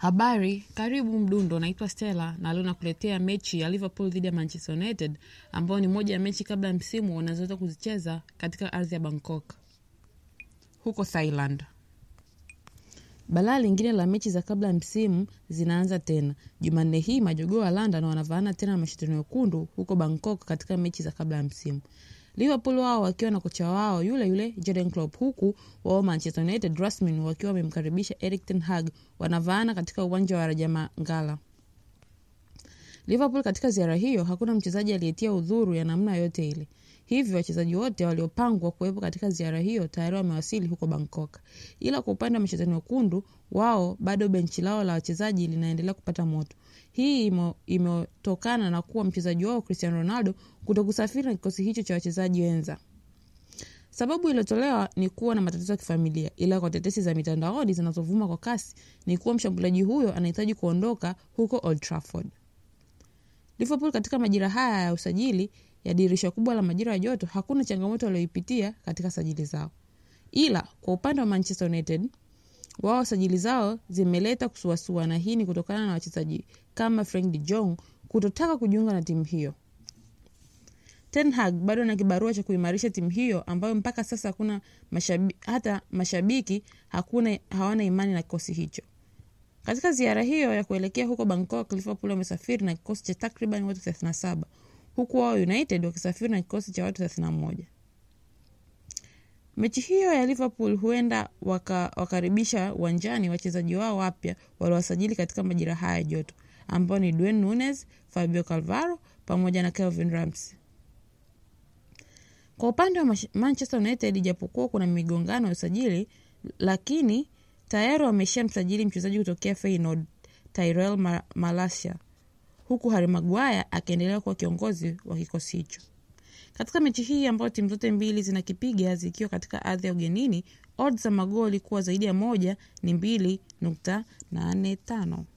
Habari, karibu Mdundo. Naitwa Stella na leo nakuletea mechi ya Liverpool dhidi ya Manchester United ambayo ni moja ya mechi kabla ya msimu wanazoweza kuzicheza katika ardhi ya Bangkok huko Thailand. Balaa lingine la mechi za kabla ya msimu zinaanza tena Jumanne hii. Majogoo wa London wanavaana tena na mashetani wekundu huko Bangkok katika mechi za kabla ya msimu. Liverpool wao wakiwa na kocha wao yule yule Jurgen Klopp, huku wao Manchester United rasmi wakiwa wamemkaribisha Erik ten Hag, wanavaana katika uwanja wa Rajamangala. Liverpool katika ziara hiyo hakuna mchezaji aliyetia udhuru ya namna yote ile, hivyo wachezaji wote waliopangwa kuwepo katika ziara hiyo tayari wamewasili huko Bangkok. Ila kwa upande wa mashetani wekundu, wao bado benchi lao la wachezaji linaendelea kupata moto. Hii imetokana na kuwa mchezaji wao Cristiano Ronaldo kutokusafiri na kikosi hicho cha wachezaji wenza. Sababu iliyotolewa ni kuwa na matatizo ya kifamilia, ila kwa tetesi za mitandaoni zinazovuma kwa kasi ni kuwa mshambuliaji huyo anahitaji kuondoka huko Old Trafford. Liverpool katika majira haya ya usajili ya dirisha kubwa la majira ya joto, hakuna changamoto walioipitia katika sajili zao, ila kwa upande wa Manchester United wao sajili zao zimeleta kusuasua, na hii ni kutokana na wachezaji kama Frank de Jong kutotaka kujiunga na timu hiyo. Ten Hag bado na kibarua cha kuimarisha timu hiyo ambayo mpaka sasa hakuna mashabi, hata mashabiki hakuna hawana imani na kikosi hicho. Katika ziara hiyo ya kuelekea huko Bangkok, Liverpool wamesafiri na kikosi cha takriban watu 37 huku wao United wakisafiri na kikosi cha watu 31. Mechi hiyo ya Liverpool huenda wakaribisha uwanjani wachezaji wao wapya waliowasajili katika majira haya ya joto ambao ni Darwin Nunez, Fabio Cannavaro pamoja na Calvin Ramsey. Kwa upande wa Manchester United, ijapokuwa kuna migongano ya usajili, lakini tayari wamesha msajili mchezaji kutokea Feyenoord Tyrell Malacia, huku Harry Maguire akiendelea kuwa kiongozi wa kikosi hicho. Katika mechi hii ambayo timu zote mbili zinakipiga zikiwa katika ardhi ya ugenini, odds za magoli kuwa zaidi ya moja ni mbili nukta nane tano.